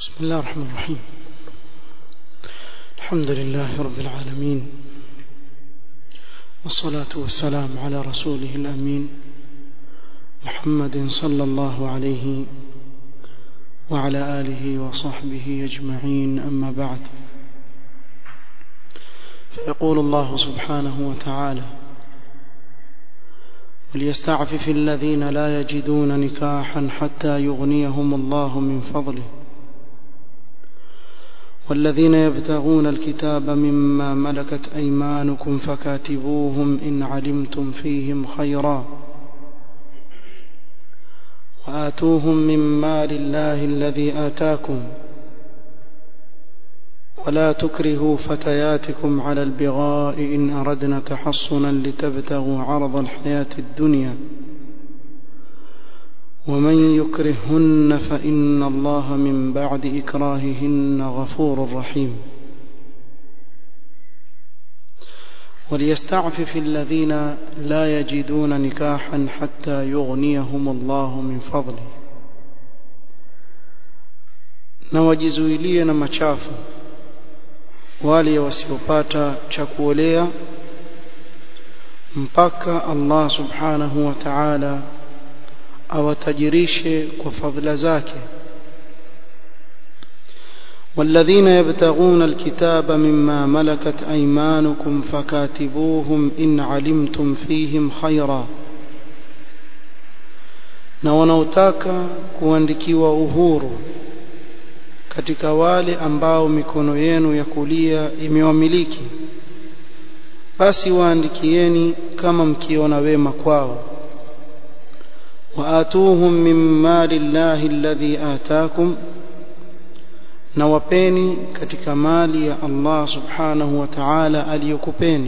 بسم الله الرحمن الرحيم الحمد لله رب العالمين والصلاة والسلام على رسوله الأمين محمد صلى الله عليه وعلى آله وصحبه أجمعين أما بعد فيقول الله سبحانه وتعالى وليستعفف الذين لا يجدون نكاحا حتى يغنيهم الله من فضله والذين يبتغون الكتاب مما ملكت أيمانكم فكاتبوهم إن علمتم فيهم خيرا وآتوهم من مال الله الذي آتاكم ولا تكرهوا فتياتكم على البغاء إن أردنا تحصنا لتبتغوا عرض الحياة الدنيا ومن يكرهن فإن الله من بعد إكراههن غفور رحيم وليستعفف الذين لا يجدون نكاحا حتى يغنيهم الله من فضله na wajizuilie na machafu wale wasiopata cha kuolea mpaka Allah subhanahu wa ta'ala awatajirishe kwa fadhila zake والذين يبتغون الكتاب مما ملكت أيمانكم فكاتبوهم إن علمتم فيهم خيرا na wanaotaka kuandikiwa uhuru katika wale ambao mikono yenu ya kulia imewamiliki basi waandikieni kama mkiona wema kwao waatuhum min mali llahi alladhi ataakum na wapeni katika mali ya Allah subhanahu wa ta'ala aliyokupeni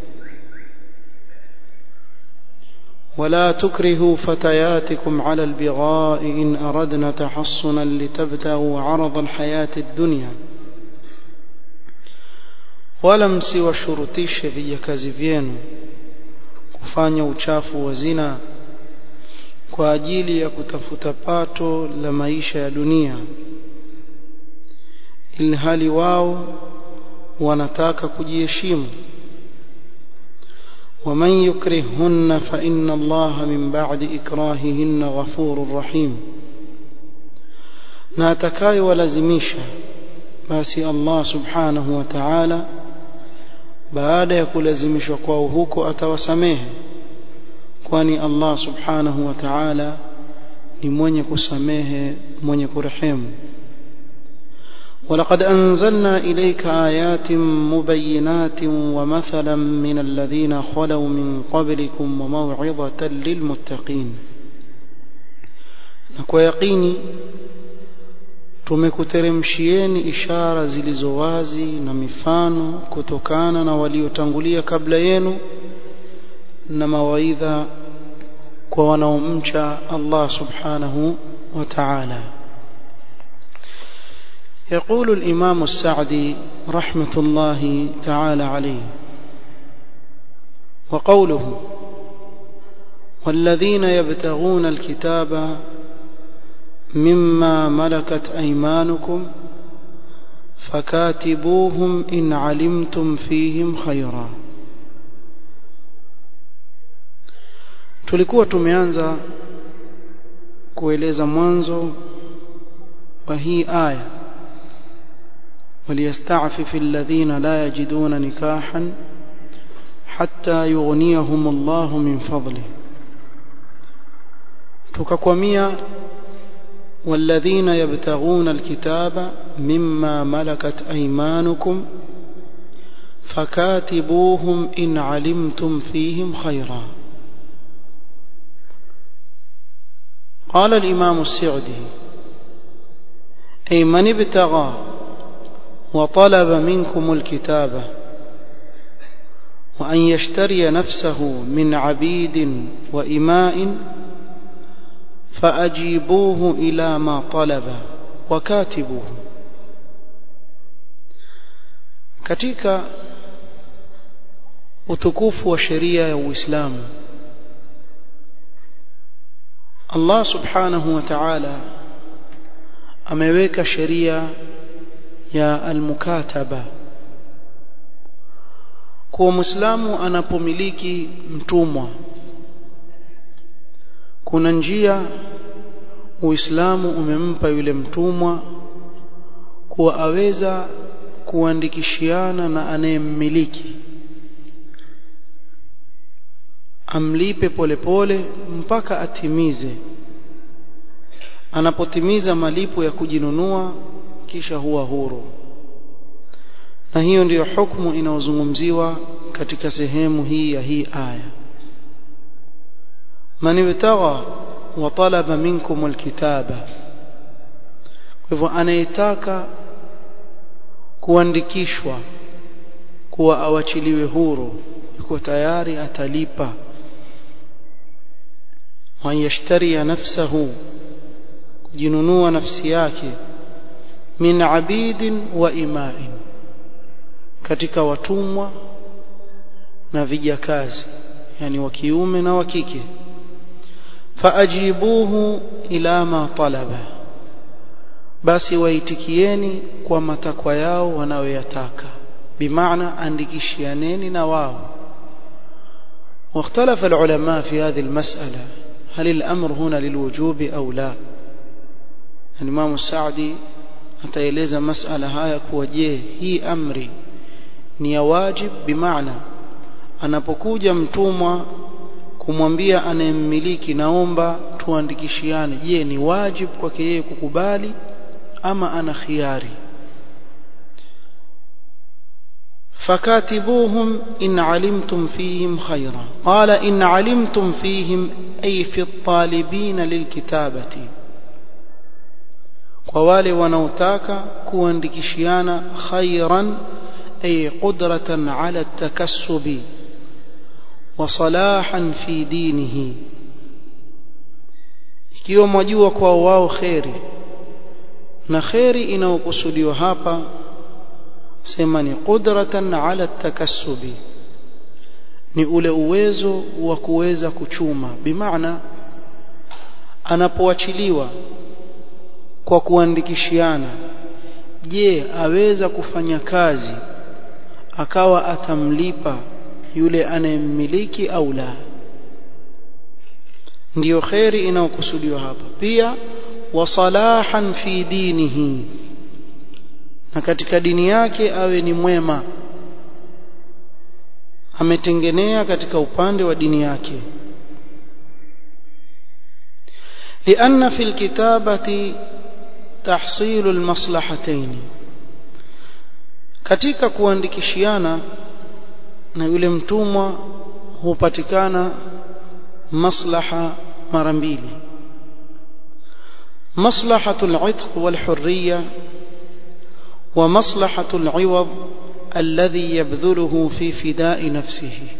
ولا تكرهوا فتياتكم على البغاء إن أردنا تحصنا لتبتغوا عرض الحياة الدنيا wala msiwashurutishe vijakazi vyenu kufanya uchafu wa zina kwa ajili ya kutafuta pato la maisha ya dunia ilhali wao wanataka kujiheshimu ومن يكرههن فإن الله من بعد إكراههن غفور رحيم na atakayewalazimisha basi Allah subhanahu wa ta'ala baada ya kulazimishwa kwao huko atawasamehe kwani Allah subhanahu wa ta'ala ni mwenye kusamehe mwenye kurehemu ولقد أنزلنا إليك آيات مبينات ومثلا من الذين خلوا من قبلكم وموعظة للمتقين نكو يقيني tumekuteremshieni ishara zilizo wazi na mifano kutokana na waliotangulia kabla yenu na mawaidha kwa wanaomcha Allah subhanahu wa ta'ala يقول الإمام السعدي رحمة الله تعالى عليه وقوله والذين يبتغون الكتاب مما ملكت أيمانكم فكاتبوهم إن علمتم فيهم خيرا tulikuwa tumeanza kueleza mwanzo wa hii aya وليستعفف الذين لا يجدون نكاحا حتى يغنيهم الله من فضله تككوميا والذين يبتغون الكتاب مما ملكت أيمانكم فكاتبوهم إن علمتم فيهم خيرا قال الإمام السعدي أي من ابتغى وطلب منكم الكتابة وأن يشتري نفسه من عبيد وإماء فأجيبوه إلى ما طلب وكاتبوه katika utukufu wa sheria ya Uislamu Allah subhanahu wa ta'ala ameweka sheria ya almukataba kuwa Muislamu anapomiliki mtumwa kuna njia Uislamu umempa yule mtumwa kuwa aweza kuandikishiana na anayemmiliki amlipe polepole pole, mpaka atimize anapotimiza malipo ya kujinunua kisha huwa huru na hiyo ndiyo hukumu inayozungumziwa katika sehemu hii ya hii aya man ibtagha wa talaba minkum alkitaba kwa hivyo anayetaka kuandikishwa kuwa awachiliwe huru yuko tayari atalipa wa yashtari nafsahu kujinunua nafsi yake min abidin wa imain katika watumwa na vijakazi yani wa kiume na wa kike faajibuhu ila ma talaba basi waitikieni kwa matakwa yao wanayoyataka bimaana andikishianeni na wao واختلف العلماء في هذه المسألة هل الأمر هنا للوجوب أو لا الإمام السعدي ataeleza masala haya kuwa je hii amri ni ya wajib bimaana anapokuja mtumwa kumwambia anayemmiliki naomba tuandikishiane je ni wajib kwake yeye kukubali ama ana khiari فكاتبوهم إن علمتم فيهم خيرا قال إن علمتم فيهم أي في الطالبين للكتابة kwa wale wanaotaka kuandikishiana khairan ay qudratan ala takassubi wa salahan fi dinihi ikiwa mwajua kwa wao kheri na kheri inayokusudiwa hapa sema ni qudratan ala takassubi ni ule uwezo wa kuweza kuchuma bimaana anapoachiliwa kwa kuandikishiana je aweza kufanya kazi akawa atamlipa yule anayemmiliki au la ndiyo kheri inayokusudiwa hapa pia wasalahan fi dinihi na katika dini yake awe ni mwema ametengenea katika upande wa dini yake لأن في الكتابة تحصيل المصلحتين katika kuandikishiana na yule mtumwa hupatikana maslaha mara mbili maslahatu al-itq wal-hurriya wa maslahatu al-iwad alladhi yabdhuluhu fi fida'i nafsihi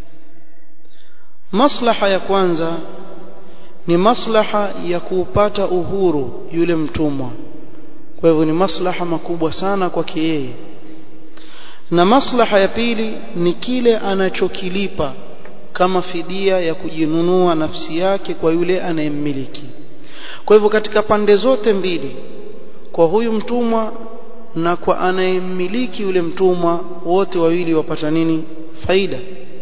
maslaha ya kwanza ni maslaha ya kuupata uhuru yule mtumwa kwa hivyo ni maslaha makubwa sana kwake yeye na maslaha ya pili ni kile anachokilipa kama fidia ya kujinunua nafsi yake kwa yule anayemmiliki kwa hivyo katika pande zote mbili kwa huyu mtumwa na kwa anayemmiliki yule mtumwa wote wawili wapata nini faida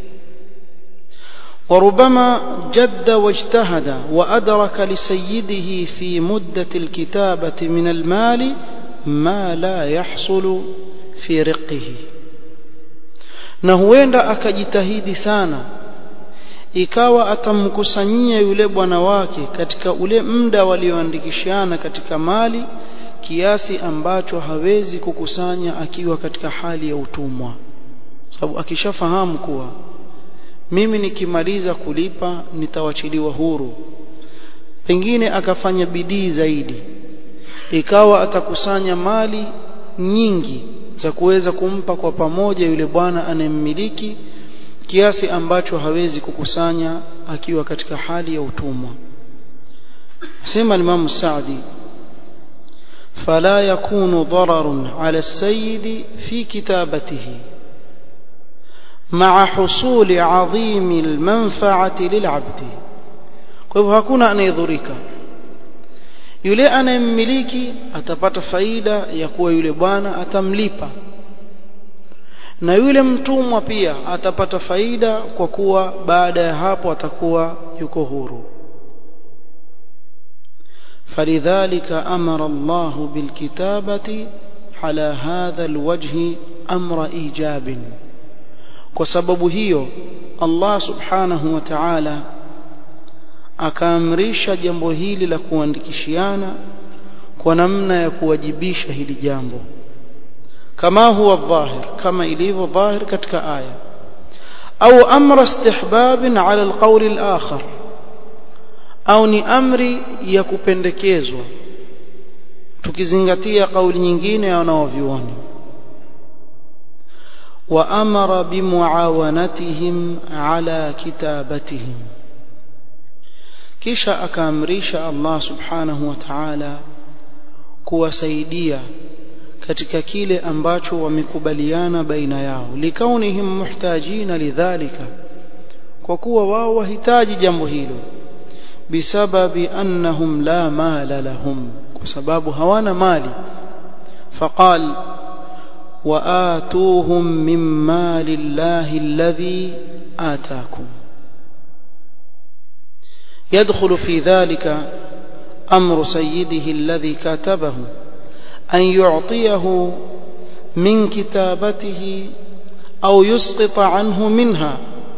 وربما جد واجتهد وأدرك لسيده في مدة الكتابة من المال ما لا يحصل في رقه na huenda akajitahidi sana ikawa atamkusanyia yule bwana wake katika ule muda walioandikishana katika mali kiasi ambacho hawezi kukusanya akiwa katika hali ya utumwa sababu akishafahamu kuwa mimi nikimaliza kulipa nitawachiliwa huru pengine akafanya bidii zaidi ikawa atakusanya mali nyingi za kuweza kumpa kwa pamoja yule bwana anayemmiliki kiasi ambacho hawezi kukusanya akiwa katika hali ya utumwa sema Imam Saadi فلا يكون ضرر على السيد في كتابته مع حصول عظيم المنفعة للعبد kwa hivyo hakuna anayedhurika yule anayemmiliki atapata faida ya kuwa yule bwana atamlipa na yule mtumwa pia atapata faida kwa kuwa baada ya hapo atakuwa yuko huru فلذلك أمر الله بالكتابة على هذا الوجه أمر إيجاب وسبب هيو الله سبحانه وتعالى akaamrisha jambo hili la kuandikishiana kwa namna ya kuwajibisha hili jambo kama huwa dhahir kama ilivyo dhahir katika aya au amra istihbabin ala alqawl alakhar au ni amri ya kupendekezwa tukizingatia kauli nyingine ya wanaovyuoni wa amara bimuawanatihim ala kitabatihim kisha akaamrisha Allah subhanahu wa ta'ala kuwasaidia katika kile ambacho wamekubaliana baina yao likaunihim muhtajina lidhalika kwa kuwa wao wahitaji jambo hilo bisababi annahum la mala lahum kwa sababu hawana mali faqal وآتوهم من مال الله الذي آتاكم يدخل في ذلك أمر سيده الذي كاتبه أن يعطيه من كتابته أو يسقط عنه منها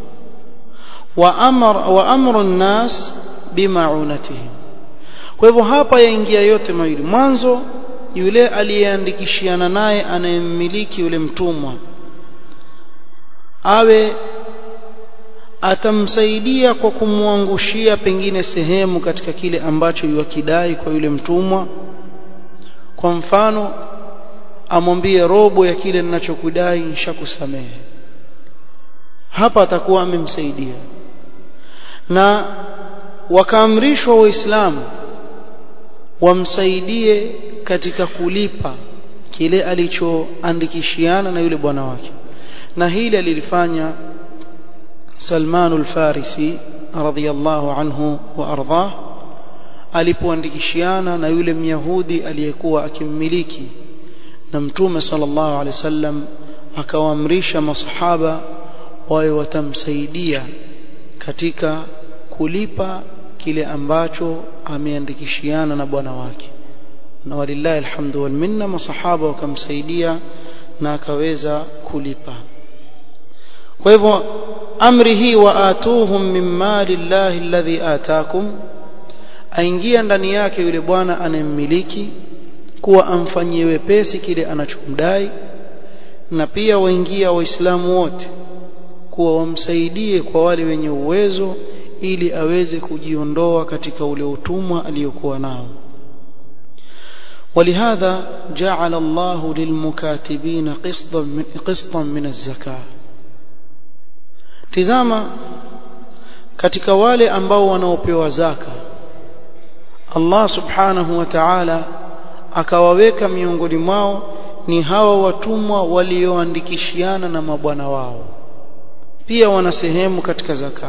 وأمر, وأمر الناس بمعونتهم kwa hivyo hapa yaingia yote mawili mwanzo yule aliyeandikishiana naye anayemmiliki yule mtumwa awe atamsaidia kwa kumwangushia pengine sehemu katika kile ambacho yuakidai kwa yule mtumwa kwa mfano amwambie robo ya kile ninachokudai nishakusamehe hapa atakuwa amemsaidia na wakaamrishwa waislamu wamsaidie katika kulipa kile alichoandikishiana na yule bwana wake na hili alilifanya Salman al-Farisi radhiyallahu anhu wa ardhah alipoandikishiana na yule Myahudi aliyekuwa akimmiliki na Mtume sallallahu alaihi wasallam akawaamrisha masahaba wawe watamsaidia katika kulipa kile ambacho ameandikishiana na bwana wake na walillahi alhamdu wal minna masahaba wakamsaidia na akaweza kulipa kwa hivyo amri hii waatuhum min mali llahi alladhi ataakum aingia ndani yake yule bwana anayemmiliki kuwa amfanyie wepesi kile anachomdai na pia waingia waislamu wote kuwa wamsaidie kwa wale wenye uwezo ili aweze kujiondoa katika ule utumwa aliyokuwa nao ولهذا جعل الله للمكاتبين قسطا من, قسطا من الزكاه tizama katika wale ambao wanaopewa zaka Allah subhanahu wa ta'ala akawaweka miongoni mwao ni hawa watumwa walioandikishiana na mabwana wao pia wana sehemu katika zaka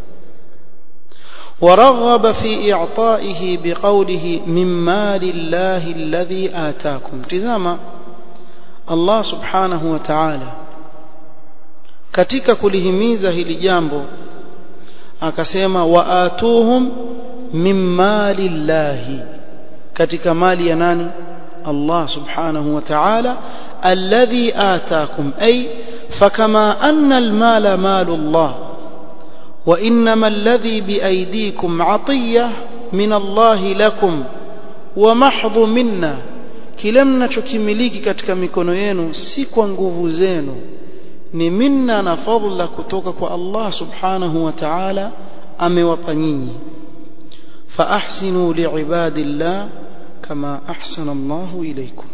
ورغب في إعطائه بقوله من مال الله الذي آتاكم تزاما الله سبحانه وتعالى katika kulihimiza hili jambo akasema waatuhum min mali llahi katika mali ya nani Allah subhanahu wa ta'ala alladhi ataakum ay fakama anna almala malu Allah وإنما الذي بأيديكم عطية من الله لكم ومحض منا kile mnachokimiliki katika mikono yenu si kwa nguvu zenu ni minna na fadla kutoka kwa Allah subhanahu wa ta'ala amewapa nyinyi fa ahsinu liibadillah kama ahsana Allahu ilaykum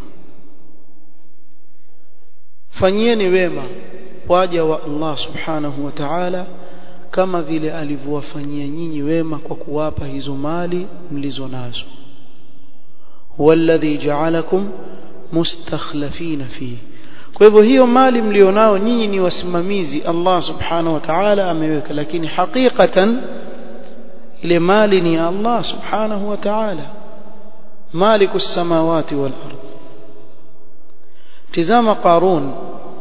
fanyieni wema waja wa Allah subhanahu wa ta'ala kama vile alivyowafanyia nyinyi wema kwa kuwapa hizo mali mlizo nazo walladhi ja'alakum mustakhlafina fihi kwa hivyo hiyo mali mlionao nyinyi ni wasimamizi Allah subhanahu wa ta'ala ameweka lakini hakikatan ile mali ni Allah subhanahu wa ta'ala مالك السماوات والأرض tizama Qarun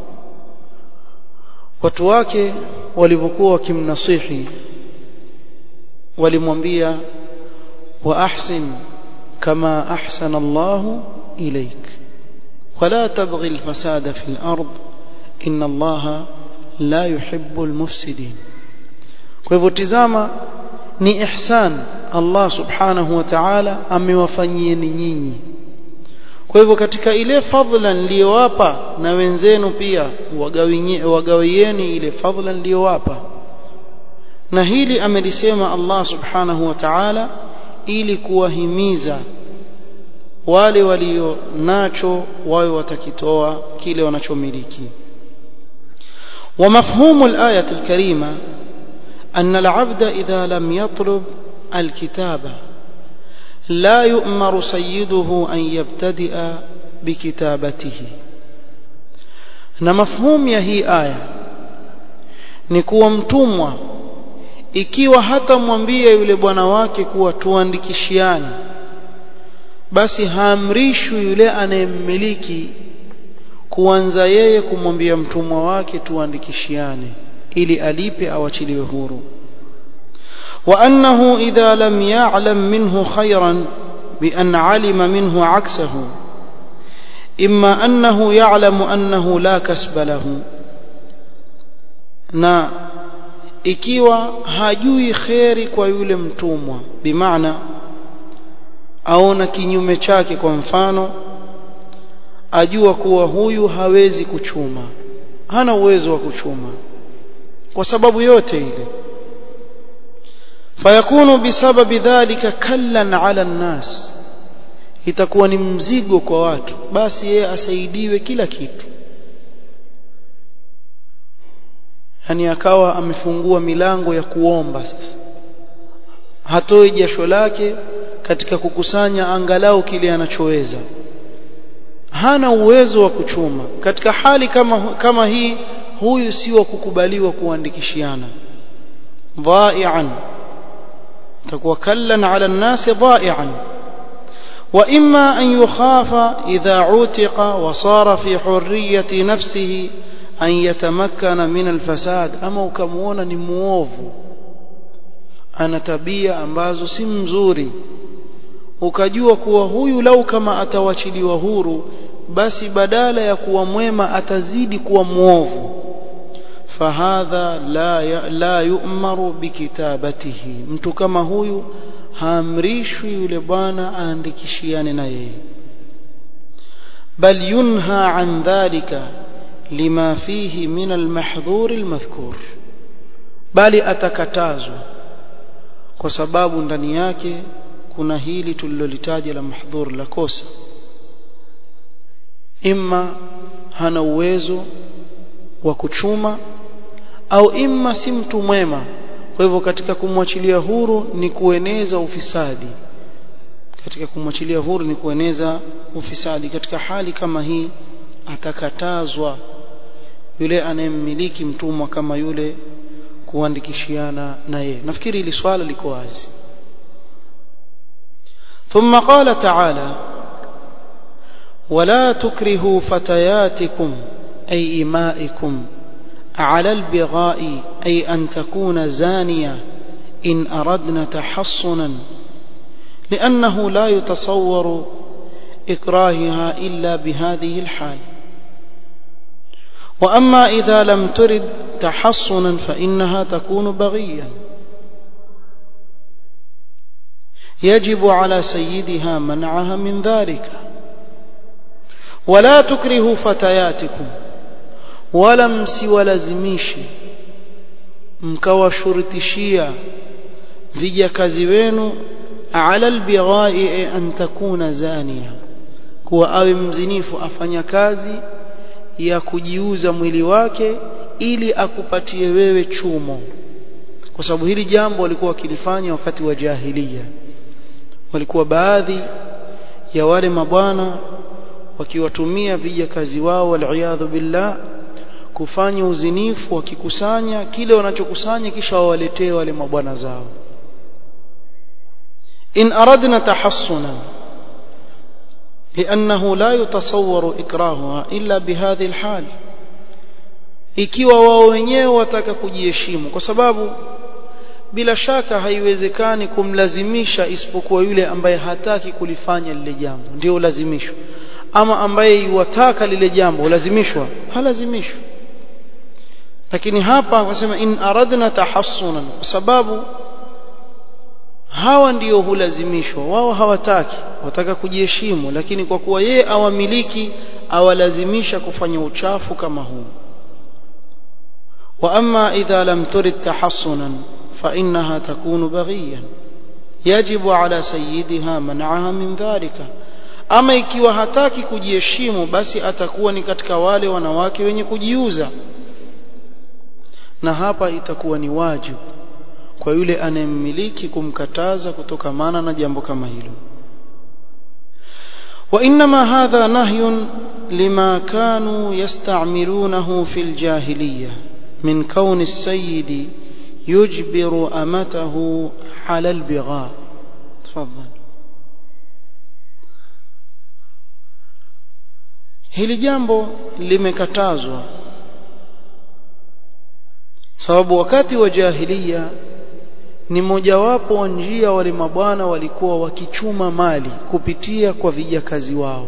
watu wake walivyokuwa wakimnasihi walimwambia wa ahsin kama ahsana Allahu ilaik wala tabghi alfasada fi al-ard inna Allaha la yuhibbu al-mufsidin kwa hivyo tizama ni ihsan Allah subhanahu wa ta'ala amewafanyieni nyinyi kwa hivyo katika ile fadhila niliyowapa na wenzenu pia wagawieni ile fadhila niliyowapa na hili amelisema Allah subhanahu wa ta'ala ili kuwahimiza wale walio nacho wawe watakitoa kile wanachomiliki ومفهوم الآية الكريمة أن العبد إذا لم يطلب الكتابة لا يؤمر سيده أن يبتدئ بكتابته na mafhumu ya hii aya ni kuwa mtumwa ikiwa hata mwambie yule bwana wake kuwa tuandikishiane basi haamrishwi yule anayemmiliki kuanza yeye kumwambia mtumwa wake tuandikishiane ili alipe awachiliwe huru وأنه إذا لم يعلم منه خيرا بأن علم منه عكسه إما أنه يعلم أنه لا كسب له na ikiwa hajui kheri kwa yule mtumwa bimaana aona kinyume chake kwa mfano ajua kuwa huyu hawezi kuchuma hana uwezo wa kuchuma kwa sababu yote ile fayakunu bisababi dhalika kallan ala nnas itakuwa ni mzigo kwa watu basi yeye asaidiwe kila kitu yani akawa amefungua milango ya kuomba sasa hatoi jasho lake katika kukusanya angalau kile anachoweza hana uwezo wa kuchuma katika hali kama kama hii huyu si wa kukubaliwa kuandikishiana dhai'an takuwa kallan ala an-nas dhai'an وإما أن يخاف إذا عتق وصار في حرية نفسه أن يتمكن من الفساد أما ukamuona ni muovu ana tabia ambazo si mzuri ukajua kuwa huyu lau kama atawachiliwa huru basi badala ya kuwa mwema atazidi kuwa muovu fahadha la ya, la yu'maru bikitabatihi mtu kama huyu haamrishwi yule bwana aandikishiane na yeye bal yunha an dhalika lima fihi min almahdhur almadhkur bali atakatazwa kwa sababu ndani yake kuna hili tulilolitaja la mahdhur la kosa imma hana uwezo wa kuchuma au imma si mtu mwema kwa hivyo katika kumwachilia huru ni kueneza ufisadi katika kumwachilia huru ni kueneza ufisadi katika hali kama hii atakatazwa yule anayemmiliki mtumwa kama yule kuandikishiana na yeye nafikiri hili swala liko wazi ثم قال تعالى ولا تكرهوا فتياتكم أي إمائكم على البغاء أي أن تكون زانية إن أردنا تحصنا لأنه لا يتصور إكراهها إلا بهذه الحال وأما إذا لم ترد تحصنا فإنها تكون بغيا يجب على سيدها منعها من ذلك ولا تكرهوا فتياتكم wala msiwalazimishe mkawashurutishia vijakazi wenu ala albighai an takuna zania kuwa awe mzinifu afanya kazi ya kujiuza mwili wake ili akupatie wewe chumo kwa sababu hili jambo walikuwa wakilifanya wakati wa jahiliya walikuwa baadhi ya wale mabwana wakiwatumia vijakazi wao waliyadhu billah kufanya uzinifu wakikusanya kile wanachokusanya kisha wawaletee wale mabwana zao in aradna tahassunan لأنه لا يتصور إكراهها إلا بهذه الحال ikiwa wao wenyewe wataka kujiheshimu kwa sababu bila shaka haiwezekani kumlazimisha isipokuwa yule ambaye hataki kulifanya lile jambo ndio lazimishwa ama ambaye yuwataka lile jambo lazimishwa halazimishwa lakini hapa wasema in aradna tahassunan kwa sababu hawa ndio hulazimishwa wao hawataki wataka kujiheshimu lakini kwa kuwa yeye awamiliki awalazimisha kufanya uchafu kama huu واما اذا لم ترد تحصنا فانها تكون بغيا يجب على سيدها منعها من ذلك ama ikiwa hataki kujiheshimu basi atakuwa ni katika wale wanawake wenye kujiuza na hapa itakuwa ni wajibu kwa yule anayemmiliki kumkataza kutokamana na jambo kama hilo وانما هذا نهي لما كانوا يستعملونه في الجاهليه من كون السيد يجبر امته على البغاء تفضل hili jambo limekatazwa sababu wakati wa jahiliya ni mojawapo wa njia wale mabwana walikuwa wakichuma mali kupitia kwa vijakazi wao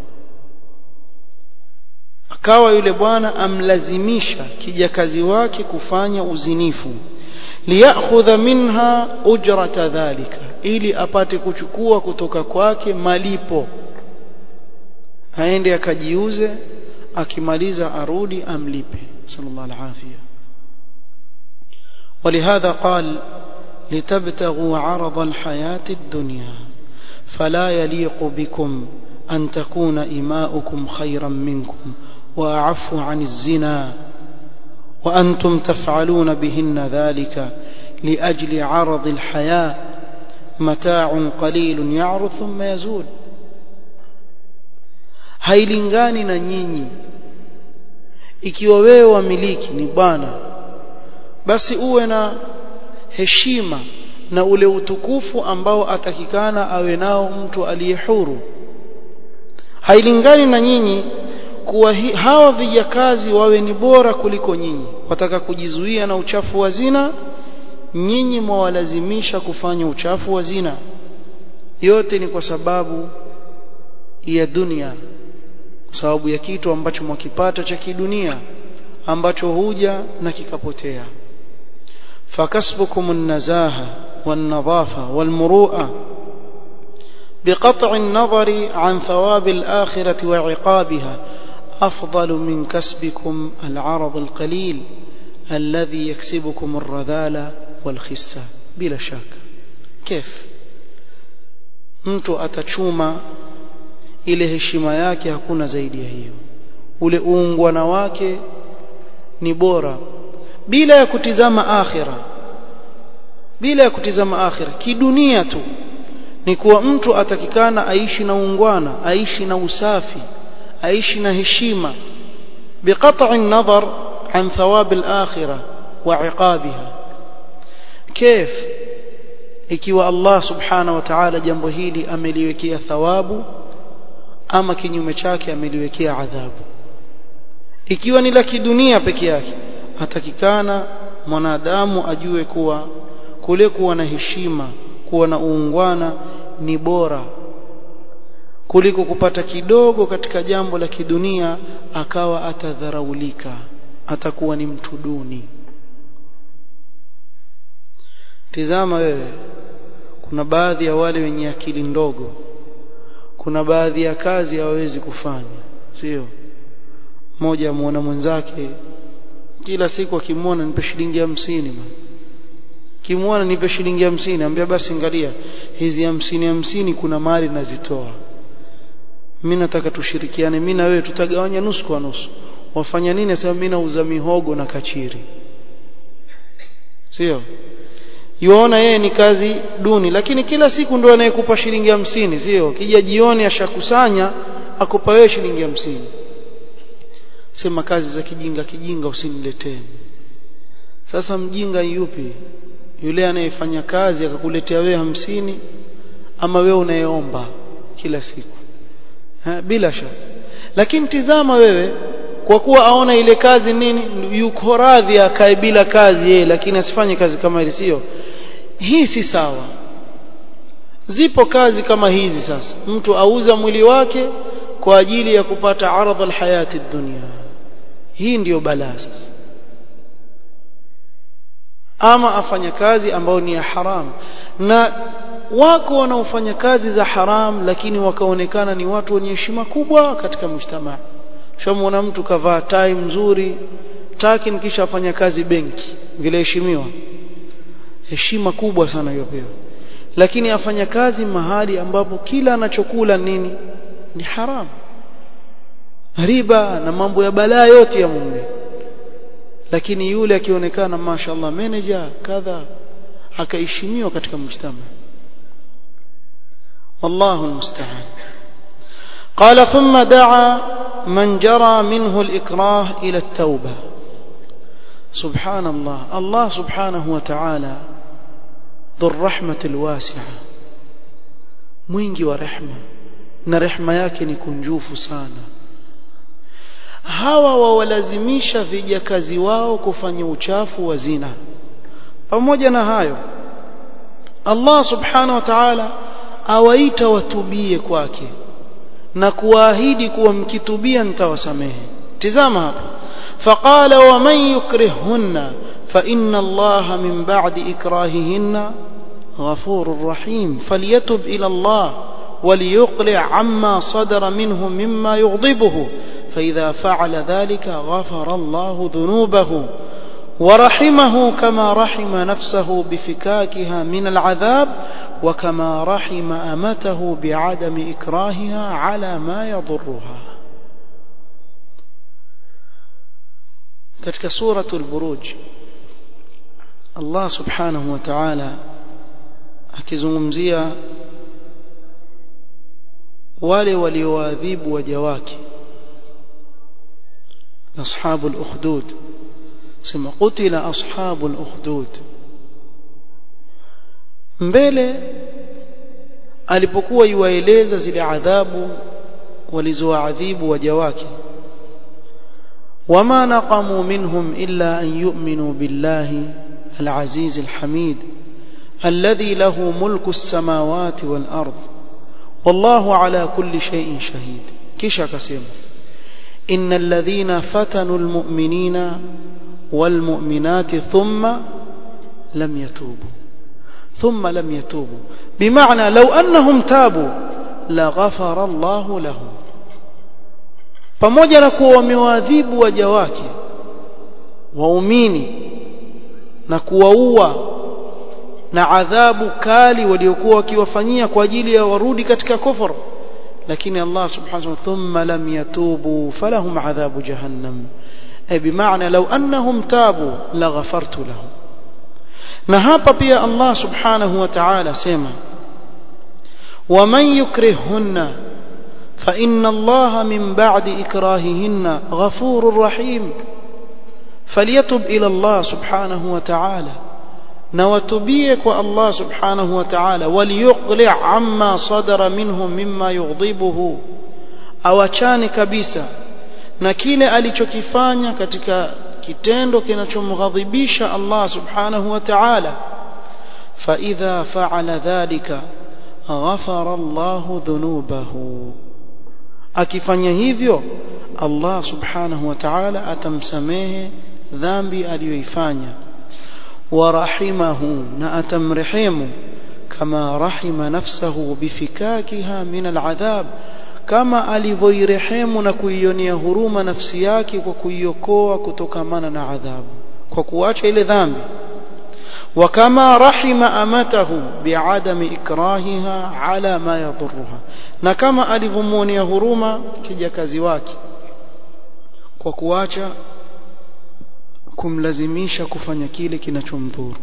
akawa yule bwana amlazimisha kijakazi wake kufanya uzinifu liyakhudha minha ujrata dhalika ili apate kuchukua kutoka kwake malipo aende akajiuze akimaliza arudi amlipe sallallahu alaihi ولهذا قال لتبتغوا عرض الحياة الدنيا فلا يليق بكم أن تكون إماؤكم خيرا منكم وأعف عن الزنا وأنتم تفعلون بهن ذلك لأجل عرض الحياة متاع قليل يعرض ثم يزول hailingani na nyinyi ikiwa wewe wamiliki ni bwana basi uwe na heshima na ule utukufu ambao atakikana awe nao mtu aliye huru hailingani na nyinyi kuwa hawa vijakazi wawe ni bora kuliko nyinyi wataka kujizuia na uchafu wa zina nyinyi mwawalazimisha kufanya uchafu wa zina yote ni kwa sababu ya dunia kwa sababu ya kitu ambacho mwakipata cha kidunia ambacho huja na kikapotea fakasbukum an-nazaha wan-nadhafa wal-muru'a بقطع النظر عن ثواب الآخرة وعقابها أفضل من كسبكم العرض القليل الذي يكسبكم الرذالة والخسة بلا شك كيف mtu atachuma ile heshima yake hakuna zaidi ya hiyo ule uungwana wake ni bora bila ya kutizama akhira bila ya kutizama akhira kidunia tu ni kuwa mtu atakikana aishi na ungwana aishi na usafi aishi na heshima biqat'i an-nazar an thawab al-akhirah wa 'iqabiha كيف ikiwa Allah subhanahu wa ta'ala jambo hili ameliwekea thawabu ama kinyume chake ameliwekea adhabu ikiwa ni la kidunia peke yake atakikana mwanadamu ajue kuwa kule kuwa na heshima kuwa na uungwana ni bora kuliko kupata kidogo katika jambo la kidunia akawa atadharaulika atakuwa ni mtu duni tizama wewe kuna baadhi ya wale wenye akili ndogo kuna baadhi ya kazi hawawezi kufanya sio mmoja amuona mwenzake kila siku akimwona nipe shilingi hamsini kimwona nipe shilingi hamsini ambia basi angalia hizi hamsini hamsini kuna mali nazitoa mimi nataka tushirikiane mimi na wewe tutagawanya nusu kwa nusu wafanya nini sasa mimi nauza mihogo na kachiri sio yuona yeye ni kazi duni lakini kila siku ndo anayekupa shilingi hamsini sio kija jioni ashakusanya akupa wewe shilingi hamsini sema kazi za kijinga kijinga usiniletee sasa mjinga yupi yule anayefanya kazi akakuletea wewe hamsini ama wewe unayeomba kila siku ha, bila shaka lakini tizama wewe kwa kuwa aona ile kazi nini yuko radhi akae bila kazi yeye lakini asifanye kazi kama ile sio hii si sawa zipo kazi kama hizi sasa mtu auza mwili wake kwa ajili ya kupata aradha alhayati dunia hii ndiyo balaa sasa ama afanya kazi ambayo ni ya haram na wako wanaofanya kazi za haram lakini wakaonekana ni watu wenye heshima kubwa katika mujtamaa shamwona mtu kavaa tai mzuri takin kisha afanya kazi benki vile heshimiwa heshima kubwa sana yopewa lakini afanya kazi mahali ambapo kila anachokula nini ni haram riba na mambo ya balaa yote ya mume lakini yule akionekana mashaallah manager kadha akaheshimiwa katika mujtama wallahu almusta'an قال ثم دعا من جرى منه الإكراه إلى التوبة سبحان الله الله سبحانه وتعالى ذو الرحمة الواسعة mwingi wa rehma na rehma yake ni kunjufu sana hawa wawalazimisha vijakazi wao kufanya uchafu wa zina pamoja na hayo Allah subhanahu wa ta'ala awaita watubie kwake na kuahidi kuwa mkitubia nitawasamehe tizama hapa faqala wa man yukrihunna fa inna allaha min ba'di ikrahihinna ghafurur rahim falyatub ila allah وليقلع عما صدر منه مما يغضبه فإذا فعل ذلك غفر الله ذنوبه ورحمه كما رحم نفسه بفكاكها من العذاب وكما رحم أمته بعدم إكراهها على ما يضرها katika suratul buruj Allah subhanahu wa ta'ala akizungumzia wale walioadhibu waja wake ashabul ukhdud sema qutila ashabul ukhdud mbele alipokuwa yuwaeleza zile adhabu walizoadhibu waja wake wama naqamu minhum illa an yu'minu billahi العزيز الحميد الذي له ملك السماوات والأرض والله على كل شيء شهيد كيشا كسيم إن الذين فتنوا المؤمنين والمؤمنات ثم لم يتوبوا ثم لم يتوبوا بمعنى لو أنهم تابوا لغفر الله لهم pamoja na kuwa wamewaadhibu waja wake waumini na kuwaua na adhabu kali waliokuwa wakiwafanyia kwa ajili ya warudi katika kufur lakini Allah subhanahu wa thumma lam yatubu falahum adhabu jahannam ay bimaana law annahum tabu laghafartu lahum na hapa pia Allah subhanahu wa ta'ala sema waman yukrihunna fa inna Allah min ba'di ikrahihinna ghafurur rahim فليتب إلى الله سبحانه وتعالى نوتبيه الله سبحانه وتعالى وليقلع عما صدر منهم مما يغضبه awachane kabisa na kile alichokifanya katika kitendo kinachomghadhibisha Allah subhanahu wa ta'ala fa idha fa'ala dhalika ghafara Allahu dhunubahu akifanya hivyo Allah subhanahu wa ta'ala atamsamehe dhambi aliyoifanya warahimahu na atamrehemu kama rahima nafsahu bifikakiha min al'adhab kama alivyoirehemu na kuionea huruma nafsi yake kwa kuiokoa kutokamana na adhabu kwa kuacha ile dhambi وكما رحم أمته بعدم إكراهها على ما يضرها na kama alivyomuonea huruma kijakazi wake kwa kuacha kumlazimisha kufanya kile kinachomdhuru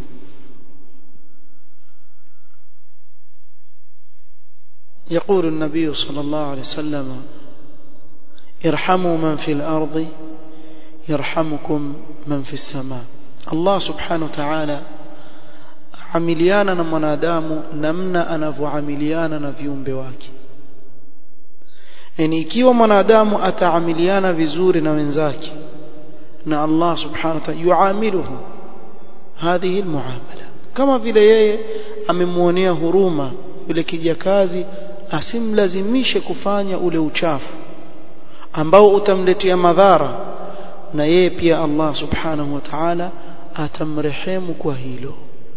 يقول النبي صلى الله عليه وسلم ارحموا من في الأرض يرحمكم من في السماء الله سبحانه وتعالى amiliana na mwanadamu namna anavyoamiliana na viumbe wake yani ikiwa mwanadamu ataamiliana vizuri na wenzake na Allah subhanahu wa ta'ala yuamiluhu hadhihi almuamala kama vile yeye amemuonea huruma yule kijakazi asimlazimishe kufanya ule uchafu ambao utamletea madhara na yeye pia Allah subhanahu wa ta'ala atamrehemu kwa hilo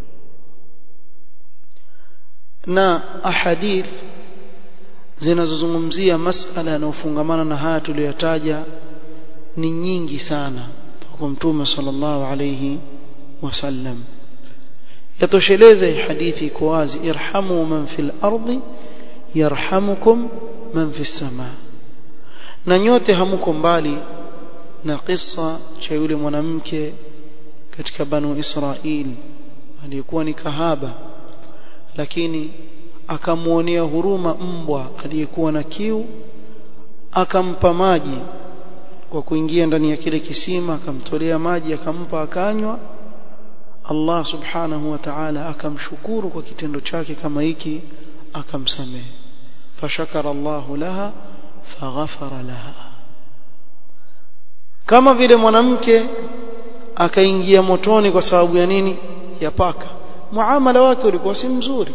na ahadith zinazozungumzia masala yanayofungamana na haya tuliyotaja ni nyingi sana kwa mtume sallallahu alayhi wasallam yatosheleze hadithi iko wazi irhamu man fil ardi yarhamukum man fis sama na nyote hamuko mbali na kisa cha yule mwanamke katika banu Israil aliyekuwa ni kahaba lakini akamuonea huruma mbwa aliyekuwa na kiu akampa maji kwa kuingia ndani ya kile kisima akamtolea maji akampa akanywa Allah subhanahu wa ta'ala akamshukuru kwa kitendo chake kama hiki akamsamehe fashakara Allahu laha faghafara laha kama vile mwanamke akaingia motoni kwa sababu ya nini ya paka muamala wake ulikuwa si mzuri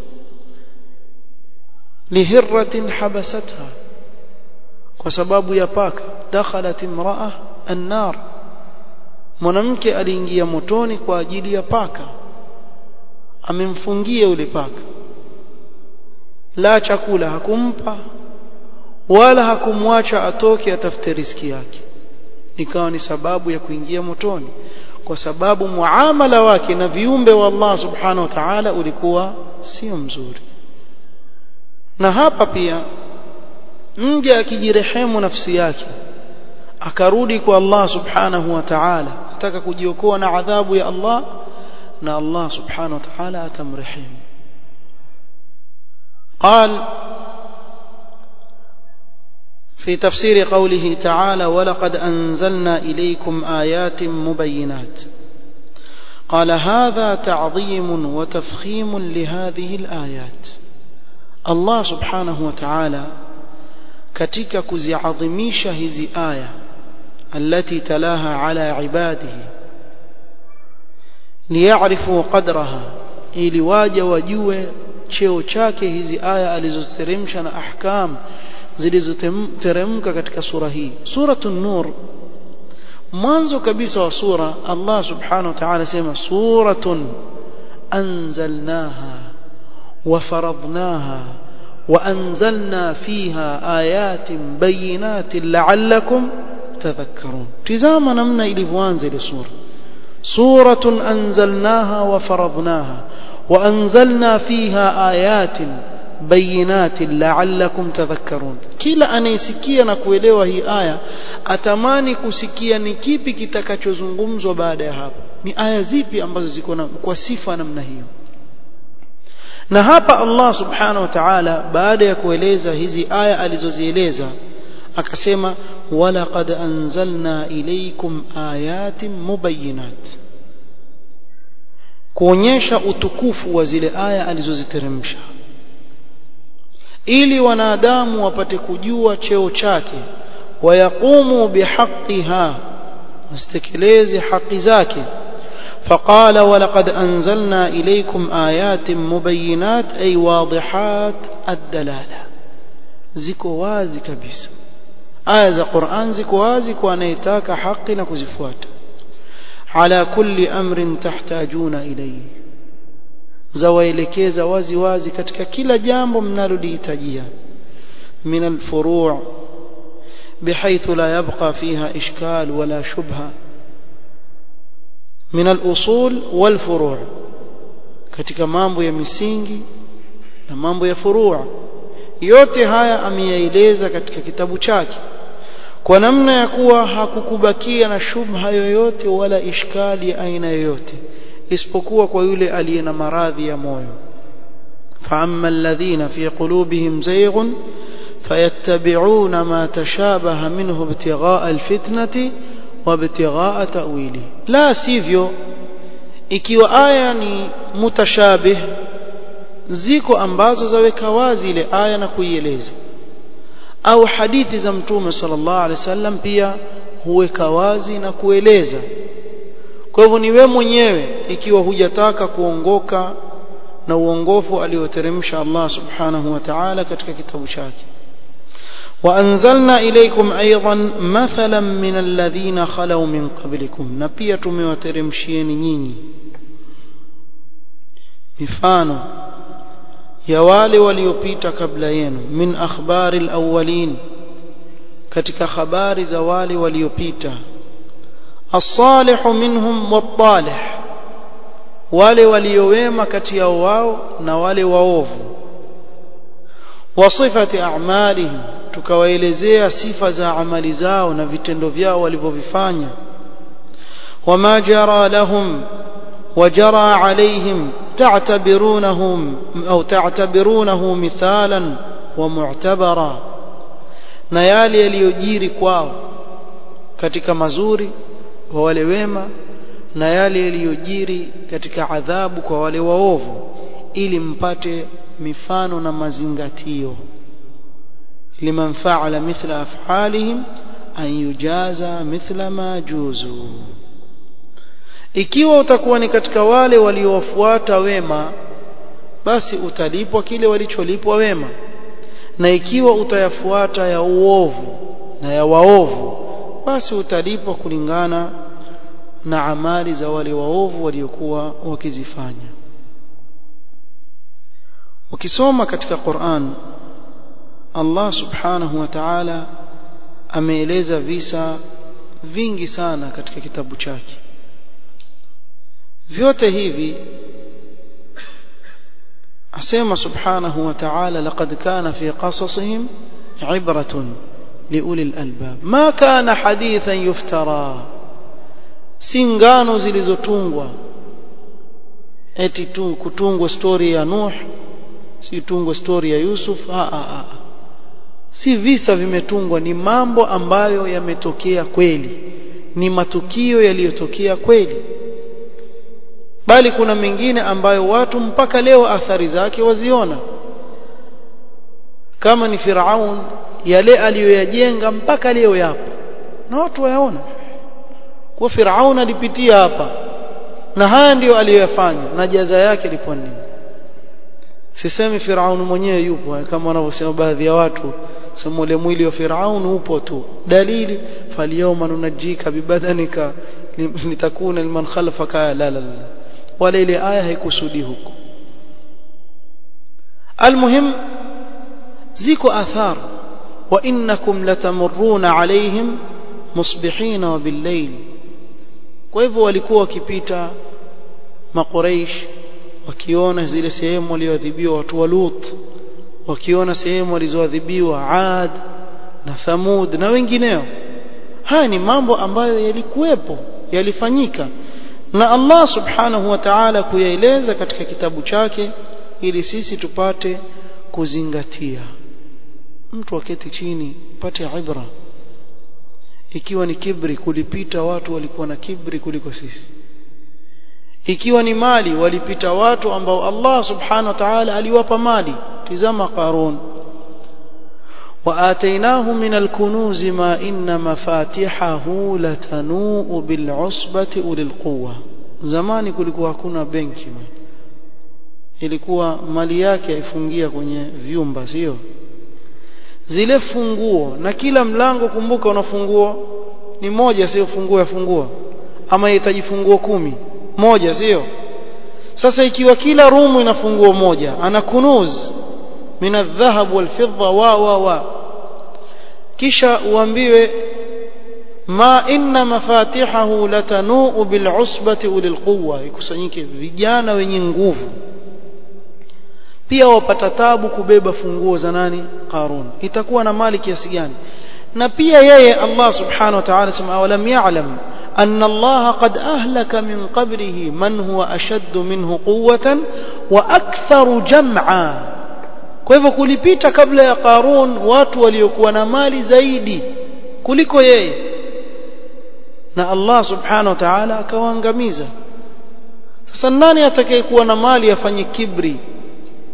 lihirratin habasatha kwa sababu ya paka dakhalat imra'a an-nar mwanamke aliingia motoni kwa ajili ya paka amemfungia yule paka la chakula hakumpa wala hakumwacha atoke atafute riski yake ikawa ni sababu ya kuingia motoni kwa sababu muamala wake na viumbe wa Allah subhanahu wa ta'ala ulikuwa sio mzuri na hapa pia mja akijirehemu nafsi yake akarudi kwa Allah subhanahu wa ta'ala kutaka kujiokoa na adhabu ya Allah na Allah subhanahu wa ta'ala atamrehemu قال في تفسير قوله تعالى ولقد أنزلنا إليكم آيات مبينات قال هذا تعظيم وتفخيم لهذه الآيات الله سبحانه وتعالى katika kuziadhimisha hizi aya التي تلاها على عباده ليعرفوا قدرها ili waje wajue cheo chake hizi aya alizoziteremsha na ahkam zilizoteremka katika sura hii suratun nur mwanzo kabisa wa sura Allah subhanahu wa ta'ala sema suratun anzalnaha wa faradnaha وأنزلنا فيها آيات بينات لعلكم تذكرون تزام نمنا إلى فوانزل سورة سورة أنزلناها وفرضناها وأنزلنا فيها آيات بينات لعلكم تذكرون kila anayesikia na kuelewa hii aya atamani kusikia ni kipi kitakachozungumzwa baada ya hapo ni aya zipi ambazo ziko kwa sifa namna hiyo na hapa Allah subhanahu wa ta'ala baada ya kueleza hizi aya alizozieleza akasema walaqad anzalna ilaykum ayatin mubayyinat kuonyesha utukufu wa zile aya alizoziteremsha ili wanadamu wapate kujua cheo chake wayaqumu bihaqqiha wasitekeleze haki zake فقال ولقد أنزلنا إليكم آيات مبينات أي واضحات الدلالة ziko wazi kabisa aya za Qur'an ziko wazi kwa anayetaka haki na kuzifuata ala kulli amrin tahtajuna ilayhi zawaelekeza wazi wazi katika kila jambo mnalolihitajia min alfuru' bihaythu la yabqa fiha ishkal wala shubha min al-usul wal furu' katika mambo ya misingi na mambo ya furu' yote haya ameyaeleza katika kitabu chake kwa namna ya kuwa hakukubakia na shubha yoyote wala ishkali ya aina yoyote isipokuwa kwa yule aliye na maradhi ya moyo فأما الذين في قلوبهم زيغ فيتبعون ما تشابه منه ابتغاء الفتنة وابتغاء تأويله لا sivyo ikiwa aya ni mutashabih ziko ambazo zaweka wazi ile aya na kuieleza au hadithi za mtume sallallahu alaihi wasallam pia huweka wazi na kueleza kwa hivyo ni we mwenyewe ikiwa hujataka kuongoka na uongofu alioteremsha Allah subhanahu wa ta'ala katika kitabu chake وأنزلنا إليكم أيضا مثلا من الذين خلوا من قبلكم نبيا tumewateremshieni nyinyi mifano ya wale waliopita kabla yenu min akhbari alawwalin katika habari za wale waliopita as-salih minhum wat-talih wale waliowema kati yao wao na wale waovu wa sifati a'malihim tukawaelezea sifa za amali zao na vitendo vyao walivyovifanya wama jara lahum وجرى عليهم تعتبرونهم أو تعتبرونه مثالا ومعتبرا na yale yaliyojiri kwao katika mazuri kwa wale wema na yale yaliyojiri katika adhabu kwa wale waovu ili mpate mifano na mazingatio liman fa'ala mithla af'alihim an yujaza mithla ma juzu ikiwa utakuwa ni katika wale waliowafuata wema basi utalipwa kile walicholipwa wema na ikiwa utayafuata ya uovu na ya waovu basi utalipwa kulingana na amali za wale waovu waliokuwa wakizifanya ukisoma katika Qur'an Allah subhanahu wa ta'ala ameeleza visa vingi sana katika kitabu chake vyote hivi asema subhanahu wa ta'ala laqad kana fi qasasihim ibratun liuli albab ma kana hadithan yuftara si ngano zilizotungwa eti tu kutungwa story ya Nuh si tungwa story ya Yusuf a a a si visa vimetungwa ni mambo ambayo yametokea kweli ni matukio yaliyotokea kweli bali kuna mengine ambayo watu mpaka leo athari zake waziona kama ni Firaun yale aliyoyajenga mpaka leo yapo na watu wayaona kwa Firaun alipitia hapa na haya ndiyo aliyoyafanya na jaza yake ilikuwa nini sisemi Firaun mwenyewe yupo kama wanavyosema baadhi ya watu sema ule mwili wa Firaun upo tu dalili falyawma nunajika bibadanika litakuna liman khalfaka la la la wala ile aya haikusudi huko almuhim ziko athar wa innakum latamurruna alaihim musbihina wa billayl kwa hivyo walikuwa wakipita maqureish wakiona zile sehemu walioadhibiwa watu wa Lut wakiona sehemu walizoadhibiwa Ad na Thamud na wengineo haya ni mambo ambayo yalikuwepo yalifanyika na Allah subhanahu wa ta'ala kuyaeleza katika kitabu chake ili sisi tupate kuzingatia mtu aketi chini pate ibra ikiwa ni kibri kulipita watu walikuwa na kibri kuliko sisi ikiwa ni mali walipita watu ambao Allah subhanahu wa ta'ala aliwapa mali tizama qarun وآتيناه من الكنوز ما إن مفاتحه لتنوء بالعصبة أولي القوة zamani kulikuwa hakuna benki ilikuwa mali yake ifungia kwenye vyumba sio zile funguo na kila mlango kumbuka una funguo ni moja sio funguo ya funguo ama inahitaji funguo kumi moja sio sasa ikiwa kila rumu ina funguo moja ana kunuz min adh-dhahab wal-fidda wa wa wa kisha uambiwe ma inna mafatihahu latanuu bil'usbati ulil quwwa ikusanyike vijana wenye nguvu pia wapata tabu kubeba funguo za nani Qarun itakuwa na mali kiasi gani na pia yeye Allah subhanahu wa ta'ala sema awalam ya'lam أن الله قد أهلك من قبره من هو أشد منه قوة وأكثر جمعا kwa hivyo kulipita kabla ya Qarun watu waliokuwa na mali zaidi kuliko yeye na Allah subhanahu wa ta'ala akawaangamiza sasa nani atakayekuwa na mali afanye kibri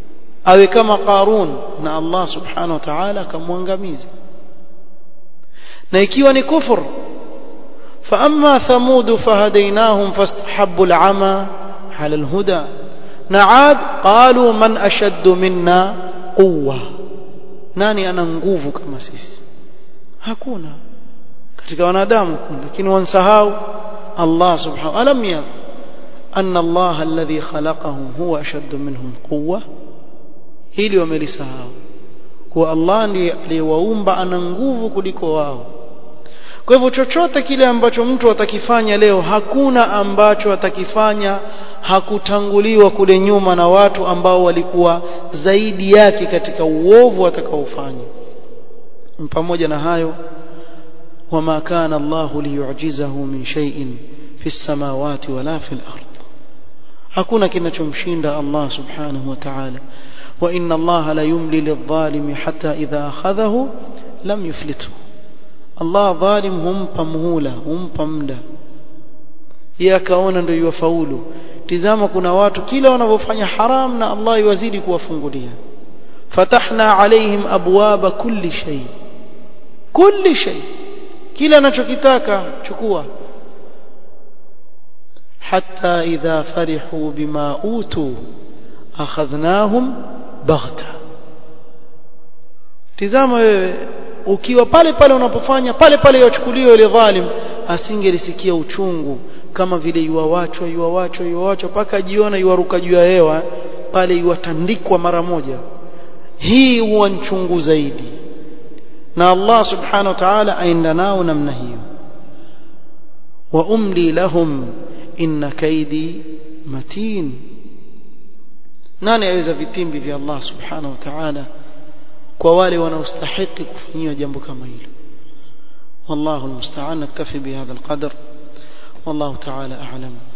awe kama Qarun na Allah subhanahu wa ta'ala akamwangamiza na ikiwa ni kufur فأما ثمود فهديناهم فاستحبوا العمى على الهدى نعاد قالوا من أشد منا قوة nani ana nguvu kama sisi hakuna katika wanadamu kuna lakini wansahau Allah subhanahu alam yara anna Allah alladhi khalaqahum huwa ashaddu minhum quwwa hili wamelisahau kuwa Allah ndiye aliyewaumba ana nguvu kuliko wao kwa hivyo chochote kile ambacho mtu atakifanya leo hakuna ambacho atakifanya hakutanguliwa kule nyuma na watu ambao walikuwa zaidi yake katika uovu watakaofanya pamoja na hayo wama kana Allah liyu'jizahu min shay'in fi samawati wala fil ard hakuna kinachomshinda Allah subhanahu wa ta'ala wa inna Allah la yumli lidh-dhalimi hatta idha akhadhahu lam yuflithu Allah dhalim humpa muhula humpa muda yeye akaona ndio yufaulu tizama kuna watu kila wanavyofanya haram na Allah yuwazidi kuwafungulia fatahna alaihim abwaba kulli shay kulli shay kila anachokitaka chukua hatta idha farihu bima utu akhadhnahum baghta tizama wewe ukiwa pale pale unapofanya pale pale yachukuliwe yule dhalim asingelisikia uchungu kama vile yuwawachwa yuwawachwa yuwawachwa mpaka jiona yuwaruka juu ya hewa pale yuwatandikwa mara moja hii huwa nchungu zaidi na Allah subhanahu wa ta'ala aenda nao namna hiyo wa umli lahum inna kaidi matin nani aweza vitimbi vya Allah subhanahu wa ta'ala kwa wale wanaostahili kufanyiwa jambo kama hilo والله المستعان نكتفي بهذا القدر والله تعالى أعلم